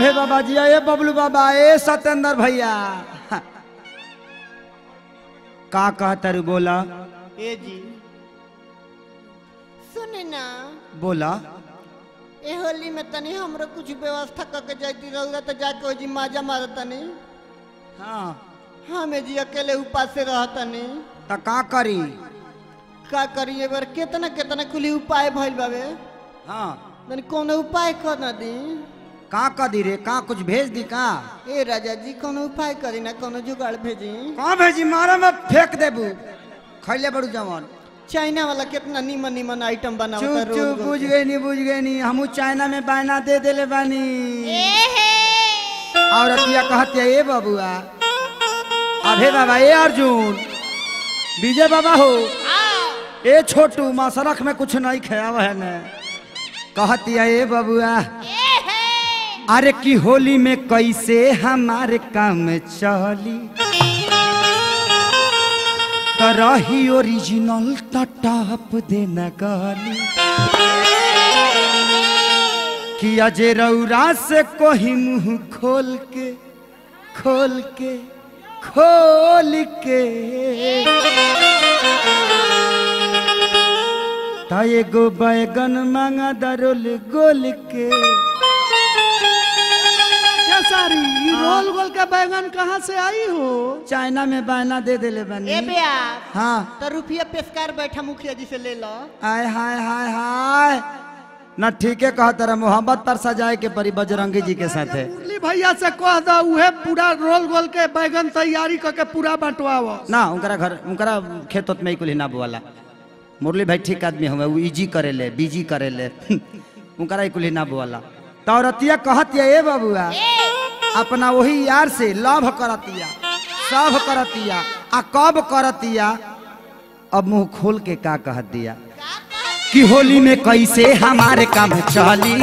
अभे बाबा जी ए बबलू बाबा ए सत्येंद्र भैया का कहता रू बोला ए जी सुने ना बोला ए होली में तनी हमरो कुछ व्यवस्था करके जाती रहूगा तो जाके जी माजा मार तनी हाँ हमें जी अकेले उपास से रह तनी तो का करी का करी एक बार कितना कितना कुली उपाय भइल बाबे हाँ तनी कोनो उपाय कर ना दी का कदी रे का कुछ भेज दी का ए राजा जी कोनो उपाय करी ना कोनो जुगाड़ भेजी कहाँ भेजी मारा में फेंक देबू खैले बड़ू जवान चाइना वाला कितना नीमन नीमन आइटम बनावता चुप रोज चुप रोज। बुझ गई नहीं बुझ गई नहीं हमू चाइना में बायना दे देले बानी और अतिया कहते ए बबुआ अभे बाबा ए अर्जुन विजय बाबा हो ए छोटू मसरख में कुछ नहीं खेव है ने कहती है ए बबुआ अरे की होली में कैसे हमारे काम चली तो रही ओरिजिनल टॉप देना गाली कि अजय रौरा से कोही मुंह खोल के खोल के खोल के ता एगो बैगन मांगा दरोल गोल के क्या सारी ये रोल गोल के बैगन कहाँ से आई हो चाइना में बायना दे देले ए बनी बेया हाँ तो रुपया पेशकार बैठा मुखिया जी से ले लो आय हाय हाय हाय ना ठीके कहा तेरा मोहब्बत पर सजाए के परी बजरंगी जी के साथ है मुरली भैया से कह दो उहे पूरा रोल गोल के बैगन तैयारी करके पूरा बंटवाओ ना उनकरा घर उनकरा खेत उत में ही कुल ना बोला मुरली भाई ठीक आदमी हमें वो इजी करे ले बीजी करे ले उनकरा ही कुल ना बोला तो औरतिया कहतिया ए बबुआ अपना वही यार से लव करतिया सब करतिया आ कब करतिया अब मुंह खोल के का कह दिया कि होली में कैसे हमारे काम चली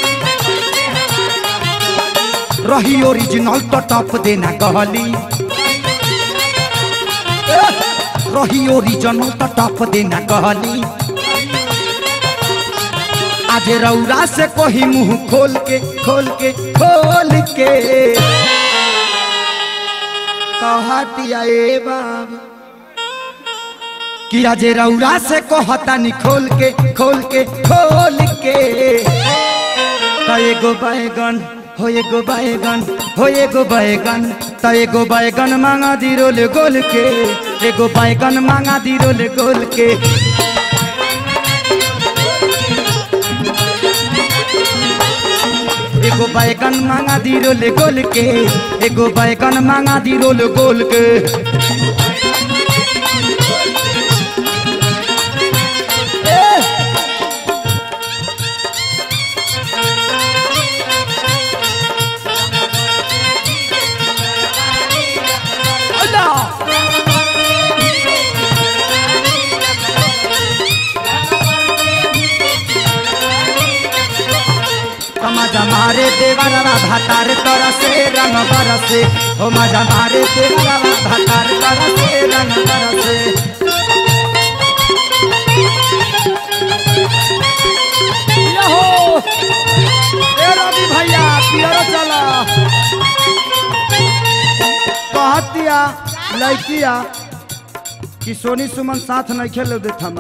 रही ओरिजिनल तो टॉप देना कहली रही ओरिजिनल तो टॉप देना कहली आज रौरा से कोही मुंह खोल के खोल के खोल के कहतिया ए बाबा कि आज रौरा से कहतानी खोल के खोल के खोल के त एगो बैगन हो एगो बैगन हो एगो बैगन त एगो बैगन मांगा दी रोल गोल के एगो बैगन मांगा दी रोल गोल के एगो बैगन मांगा दी रोल गोल के एगो बैगन मांगा दी रोल गोल के मजा मारे देवरवा भातार तरसे रंग बरसे हो मजा मारे देवरवा भातार तरसे रंग बरसे यहो! ए रवि भैया पियरो चला कहतिया लड़किया कि सोनी सुमन साथ नहीं खेलो देत हम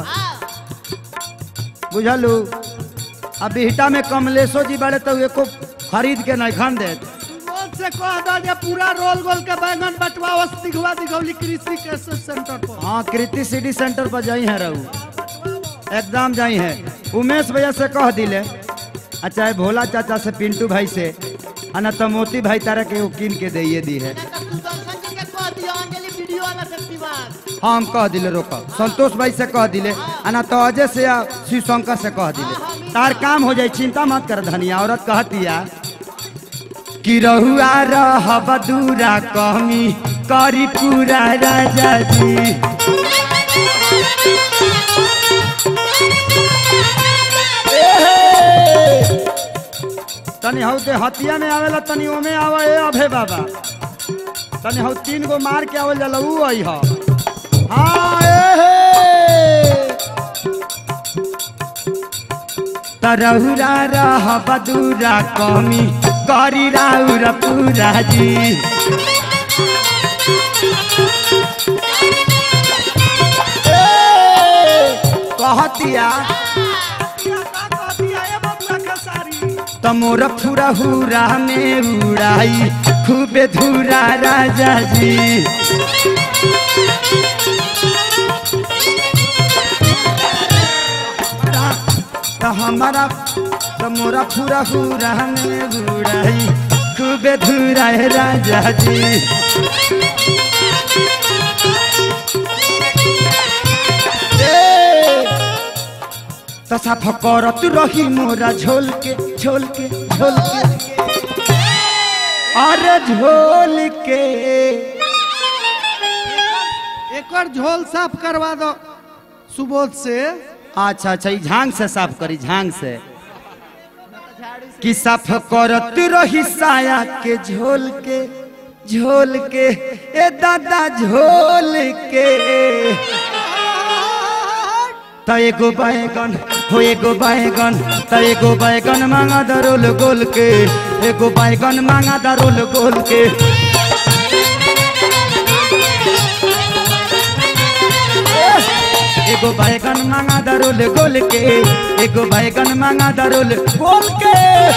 बुझलू अब बिहटा में कमलेशो जी बड़े तो एको खरीद के नहीं खान देत रोज से कह दो जे पूरा रोल गोल के बैगन बंटवाओ दिखवा दिखौली कृषि के सेंटर पर हाँ कृति सिटी सेंटर पर जाई है रहू एकदम जाई है उमेश भैया से कह दिले आ चाहे भोला चाचा से पिंटू भाई से आ ना तो मोती भाई तारा के वो कीन के दिए दी है सुदर्शन जी के कह दियो अंजलि वीडियो वाला से दीवार हाँ हम कह दिले रोको संतोष भाई से कह दिले आ ना तो अजय से या शिव शंकर से कह दिले तार काम हो जाए चिंता मत कर धनिया औरत कहतिया कि रहुआ रह बदूरा कहमी करी पूरा राजा जी तनी हौ दे हतिया में आवेला तनी ओमे आवे ए अभे बाबा तनी हौ तीन गो मार के आवल जाला ऊ आई ह हाँ ए हे तरहुरा रह बदूरा कमी करी राउर पूरा जी कहतिया तमोर फुरा हुरा में उड़ाई खूबे धूरा राजा जी त हमारा तमोरा फुरा हुरा में उड़ाई खूबे धूरा है राजा जी त साफ करत रही मोरा झोल के झोल के झोल के अरे झोल के एकर झोल साफ करवा दो सुबोध से अच्छा अच्छा ई झांग से साफ करी झांग से कि साफ करत रही साया के झोल के झोल के ए दादा झोल के त एगो बैगन हो एगो बैगन त एगो बैगन मांगा दरोल गोल के एगो बैगन मांगा दरोल गोल के एगो बैगन मांगा दरोल गोल के एगो बैगन मांगा दरोल गोल के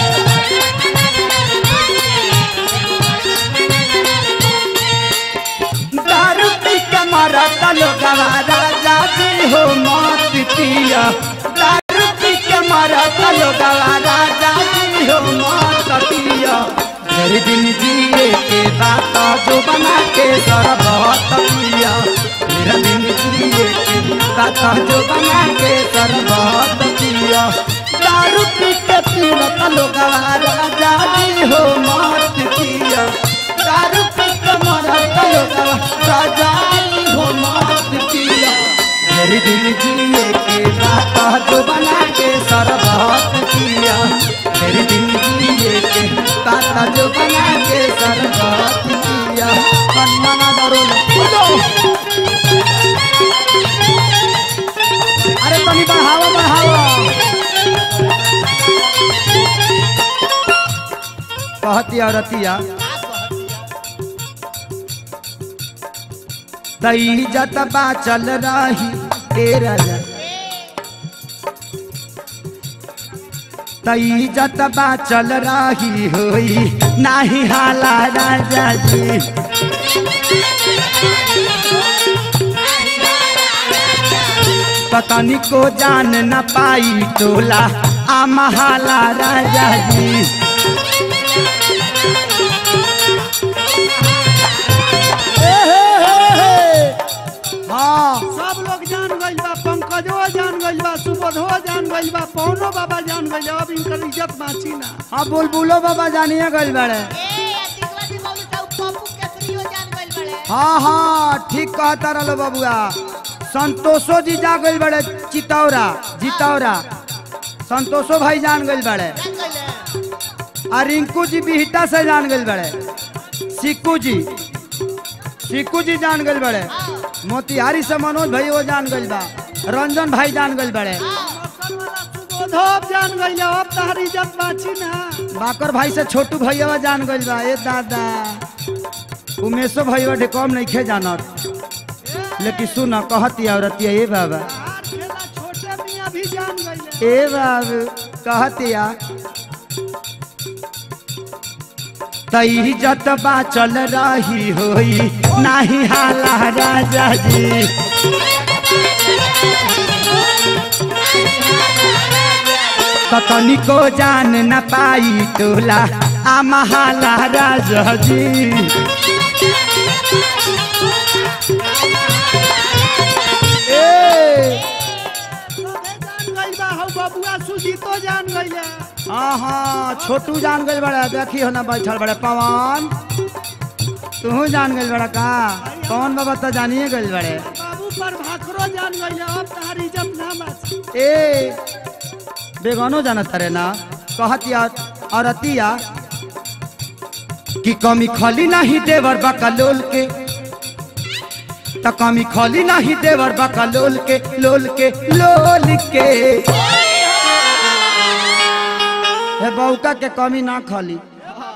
दारू पी के मारा तलो गवारा जाती हो मौत पिया दारू पी के मारा तलो गवारा जाती हो मौत पिया घर दिन जिए के बात जो बना के सरबत पिया मेरा दिन जिए के बात जो बना के सरबत पिया दारू पी के पीला तलो गवारा जाती हो मौत पिया दारू पी के मारा तलो गवारा जाती हो मौत पिया मेरे दिल जिए के बात जो बना के सरबत पिया मेरे दिल जिए के बात जो बना के सरबत पिया कन्ना दरो कूदो अरे तनी बढ़ावा बढ़ावा कहतिया रतिया तई जत बा चल रही तेरा तई जत बा चल रही होई नाही हाला राजा जी पतनी को जान न पाई टोला आ महाला राजा जी हाँ सब लोग जान गइल बा पंकजो जान गइल बा सुबोधो जान गइल बा पौनो बाबा जान गइल बा, अब इनकर इज्जत बाची ना हाँ बुलबुलो बाबा जानिए गल बड़े हाँ हाँ ठीक कहता रहो बबुआ संतोषो जी जा गइल बड़े चितौरा जितौरा संतोषो भाई जान गइल बड़े आ रिंकू जी बिहटा से जान गइल बड़े सिक्कू जी सिक्कू जी जान गइल बड़े मोतिहारी से मनोज भाई वो जान गइल बा रंजन भाई जान गइल बड़े असल वाला सुबोधो अब जान गइल बा, अब तहर इज्जत बाची ना बाकर भाई से छोटू भैया जान गइल बा ए दादा उमेशो भैया ढे कम नहीं खे जानत लेकिन सुन कहती औरतिया ए बाबा हार खेला छोटे मियां भी जान गइल बा। ए बाबू कहतिया तई जत बा चल रही होई नाही हाला राजा जी कतनी को जान न पाई टोला आ महाला राजा जी ए सबे जान गइल बा हौ बबुआ सुजीतो जान गइल बा। हाँ हाँ छोटू जान गइल बड़ा देखी हो ना बैठल बड़े पवन तू जान गइल बड़ा का पवन बाबा तो जानिए गइल बड़े बाबू पर भाखरो जान गइल बा, अब तहर इज्जत ना बाची ए बेगानो जानत रे ना कहतिया औरतिया कि कमी खली नहीं देवर बकलोल के त कमी खली नहीं देवर बकलोल के लोल के लोल के हे बौका के कमी ना खली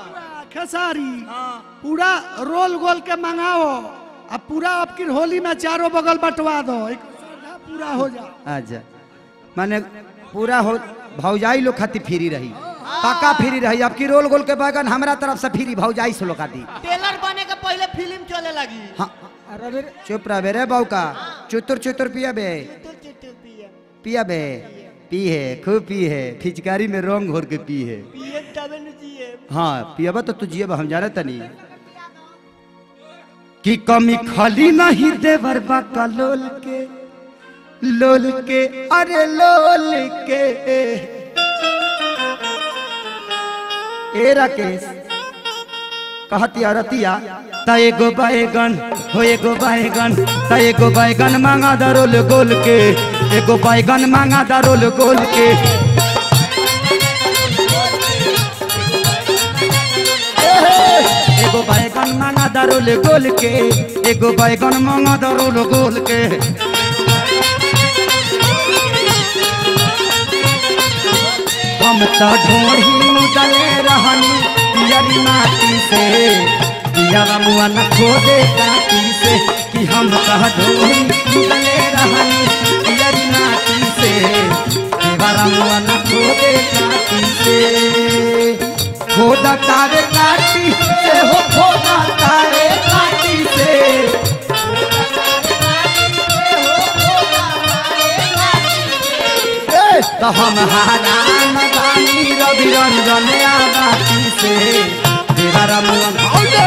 खेसारी पूरा रोल गोल के मंगाओ अब पूरा आपकी होली में चारों बगल बंटवा दो एक सरधा पूरा हो जा अच्छा माने पूरा हो भौजाई लोग खातिर फ्री रही पक्का फ्री रही अब की रोल गोल के बैगन हमरा तरफ से फ्री भौजाई से लोग खातिर टेलर बने के पहले फिल्म चले लगी हाँ चुप रह बे रे बौका चुतुर चुतुर पिया बे तू चिट्टू पिए पिया बे पी है खूब पी है फिचकारी में रंग घोर के पी है पिए तबे न जिए हाँ पियाबा तो तू जियब हम जाने तनी कि कमी खाली नहीं देवर बाका लोल के लोल के अरे लोल के ए राकेश कहतिया रतिया त एगो बैगन हो एगो बैगन त एगो बैगन मांगा दरोल गोल के एगो बैगन मांगा दरोल गोल के एगो बैगन मांगा दरोल गोल के एगो बैगन मांगा दरोल गोल के हम तो ढोढ़ी मुदले रहनी पियरी माटी से पियरा मुआ न खोदे काटी से कि हम तो ढोढ़ी मुदले रहनी पियरी माटी से पियरा मुआ न खोदे काटी से खोदा तारे काटी से हो खोदा तारे काटी से तो हम हारान बानी रवि रंजन आबाती से तेरा रमुअन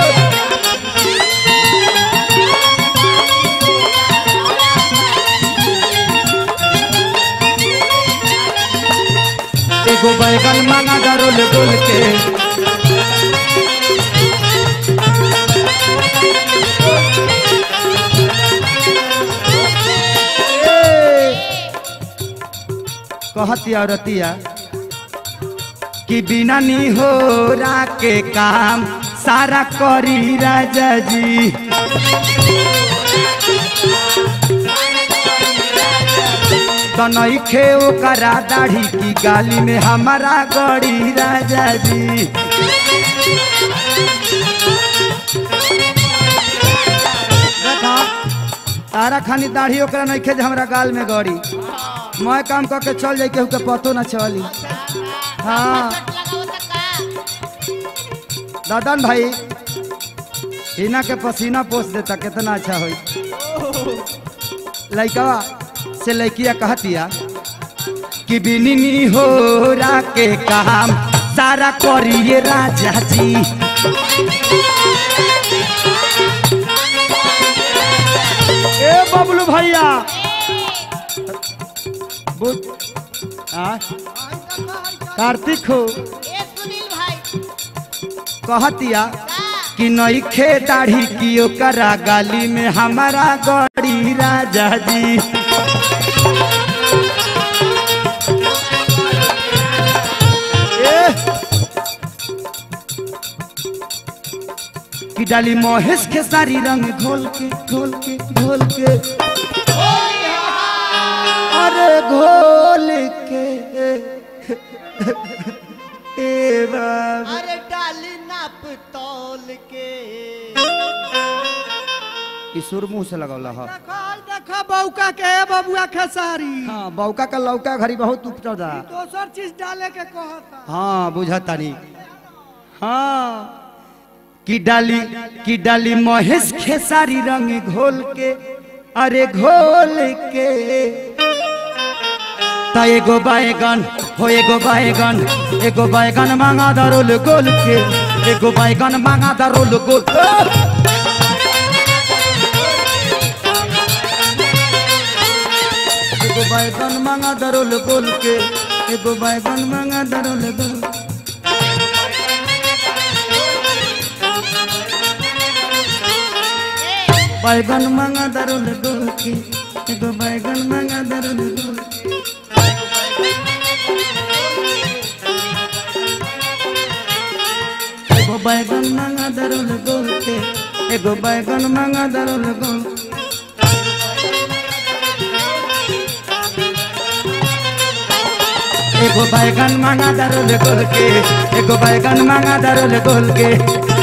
एगो बैगन मांगा दरोल गोल के कहतिया रतिया कि बिना नी हो के काम सारा करी राजा जी तनई खे ओकरा दाढ़ी की गाली में हमारा गड़ी राजा जी देखा तारा खानी दाढ़ी ओकरा नहीं खे जे हमरा गाल में गड़ी मैं काम करके चल जाई केहू के पतो ना चली हाँ दादन भाई हिना के पसीना पोस देता कितना अच्छा होई लइकवा से लइकिया कहतिया कि बिनिनी हो रा के काम सारा करिए राजा जी ए बबलू भैया बुझ आ कार्तिक हो ए सुनील भाई कहतिया कि नई खे दाढ़ी की ओकरा गाली में हमारा गड़ी राजा जी ए! कि डाली महेश के सारी रंग घोल के घोल के घोल के अरे घोल के ए बाबा अरे डाली नाप तौल के ई सुर मुंह से लगौला ह देखो आज देखो बौका के है बबुआ खेसारी हाँ बौका का लौका घड़ी बहुत उपटौदा दोसर चीज डाले के कहता हाँ बुझतानी हाँ कि डाली कि डाली महेश खेसारी रंग घोल के अरे घोल के त एगो बैगन हो एगो बैगन एगो बैगन मांगा दरोल गोल के एगो बैगन मांगा दरोल गोल एगो बैगन मांगा दरोल गोल के एगो बैगन मांगा दरोल गोल बैगन मांगा दरोल गोल के एगो बैगन मांगा दरोल गोल एगो बैगन मांगा दरोल गोल के एगो बैगन मांगा दरोल गोल एगो बैगन मांगा दरोल गोल के एगो बैगन मांगा दरोल गोल के